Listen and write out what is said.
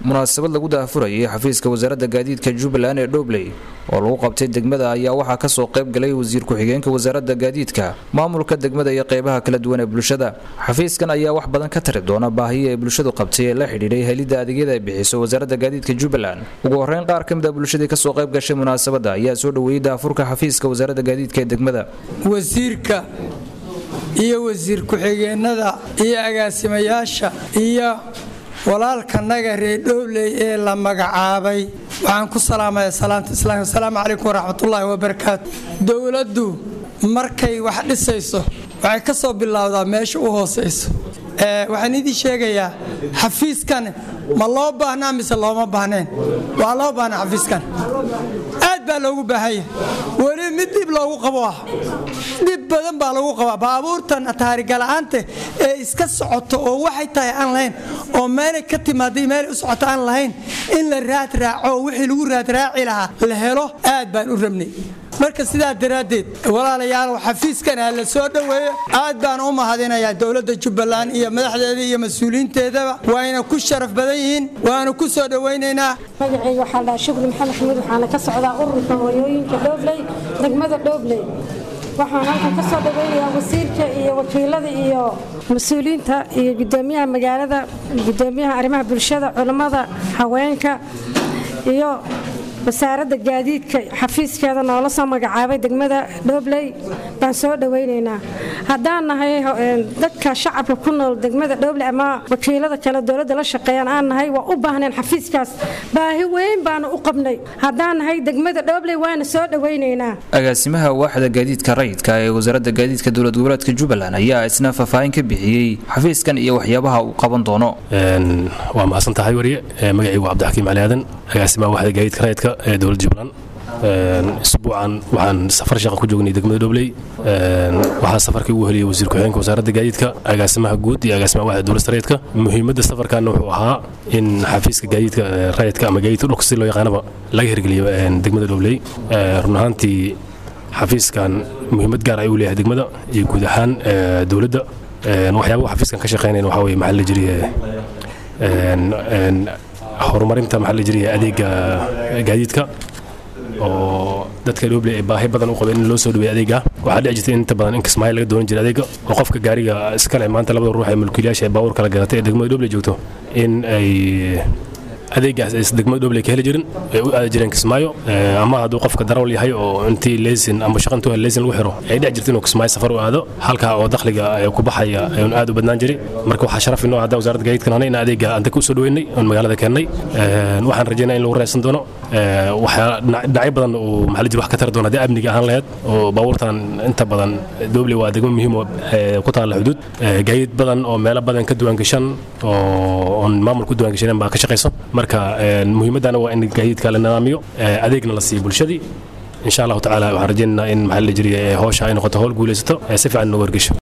munaasabad lagu daahfurayay xafiiska wasaaradda gaadiidka jubbaland ee dhobley oo lagu qabtay degmada ayaa waxaa kasoo qayb galay wasiir ku-xigeenka wasaaradda gaadiidka maamulka degmada iyo qeybaha kala duwan ee bulshada xafiiskan ayaa wax badan ka tari doona baahiya ay bulshadu qabtay ee la xidhiidhay helidda adeegyada ay bixiso wasaaradda gaadiidka jubbaland ugu horeyn qaar ka mid a bulshadii kasoo qayb gashay munaasabadda ayaa soo dhoweeyey daafurka xafiiska wasaaradda gaadiidka ee degmada wasiirka iyo wasiir ku-xigeenada iyo agaasimayaasha iyo walaalkanaga reer dhowley ee la magacaabay waxaan ku salaamaya salaanta islaamka asalaamu calaykum waraxmatullaahi wabarakaatu dowladdu markay wax dhisayso waxay ka soo bilowdaa meesha u hoosayso waxaan idii sheegayaa xafiiskan ma loo baahnaa mise looma baahneen waa loo baahnaa xafiiskan aad baa loogu baahanya weli mid dhib loogu qabo ah dhib badan baa lagu qabaa baabuurtan taarigala'aanta ee iska socoto oo waxay tahay aan lahayn oo meelay ka timaada meelay u socoto aan lahayn in la raad raaco wixii lagu raadraaci lahaa la helo aad baan u rabnay marka sidaa daraaddeed walaalayaalow xafiiskan ha la soo dhoweeyo aad baan u mahadinayaa dowladda jubbaland iyo madaxdeeda iyo mas-uuliyiinteedaba wayna ku sharaf badan yihiin waanu ku soo dhowaynaynaa magacayga waxaa dhaha shukri maxamed axmed waxaana ka socdaa ururka hooyooyinka dhoobley degmada dhoobley waxaan halkan ka soo dhaweynayaa wasiirka iyo wakiilada iyo mas-uuliyiinta iyo gudoomiyaha magaalada gudoomiyaha arrimaha bulshada culammada haweenka iyo wasaaradda gaadiidka xafiiskeeda noola soo magacaabay degmada dhobley baan soo dhowaynaynaa haddaan nahay dadka shacabka ku nool degmada dhobley ama wakiilada kale dowladda la shaqeeyaan aan nahay waa u baahneen xafiiskaas baahi weyn baanu u qabnay haddaan nahay degmada dhobley waana soo dhowaynaynaa agaasimaha waaxda gaadiidka rayidka ee wasaaradda gaadiidka dowlad goboleedka jubbaland ayaa isna faahfaahin ka bixiyey xafiiskan iyo waxyaabaha uu qaban doono waa mahadsan tahay wariye magacaygu cabdixakiim cali aadan agaasimaha waaxda gaadiidka rayidka ee dowladda jubbaland isbuucan waxaan safar shaqa ku joognay degmada dhobley waxaa safarkii ugu heliyay wasiir ku-xigeenka wasaaradda gaadiidka agaasimaha guud iyo agaasimaha waaxda dowlasta rayidka muhiimadda safarkaana wuxuu ahaa in xafiiska gaadiidka rayidka ama gaadiidka dhulka si loo yaqaanaba laga hirgeliyo degmada dhobley run ahaantii xafiiskan muhiimad gaar ay u leeyahay degmada iyo guud ahaan dowladda waxyaabaha xafiiskan ka shaqeynayn waxaa weye maxaa la jiriye horumarinta maxaa la jiriye adeega gaadiidka oo dadka dhobley ay baahi badan u qabeen in loo soo dhaweey adeega waxaa dhici jirta in inta badan in kismaayo laga doonan jira adeega oo qofka gaariga iskale maanta labada ruux ee mulkiilayaasha ee baabuurka la gadatay ee degmada dhobley joogto in ay adeegaas ay degmada dhobley ka heli jirin ay u aadi jireen kismaayo ama hadduu qofka darawal yahay oo intii leysin ama shaqantuu hel leysin lagu xiro ay dhici jirta inuu kismaayo safar u aado halkaa oo dakhliga ku baxaya ayuun aad u badnaan jiray marka waxaa sharaf inoo hadda wasaaradda gaadiidkan hanay in adeega anta ku soo dhaweynay oon magaalada keennay waxaan rajaynaa in lagu raysan doono waxyaa dhinacyo badan uu maxaa jir wax ka tari doona haddii amniga ahaan lahayd oo baabuurtan inta badan dhobley waa degmo muhiim oo ku taalla xuduud gaadiid badan oo meelo badan ka duwaangashan oo oon maamul ku duwaangashaneen baa ka shaqayso marka muhiimaddana waa in gaadiidka la nidaamiyo adeegna la siiyo bulshadii insha allahu tacaala waxaan rajaynaynaa in maxaa la jiriya howsha ay noqoto howl guulaysato si fiican inoogu wargesho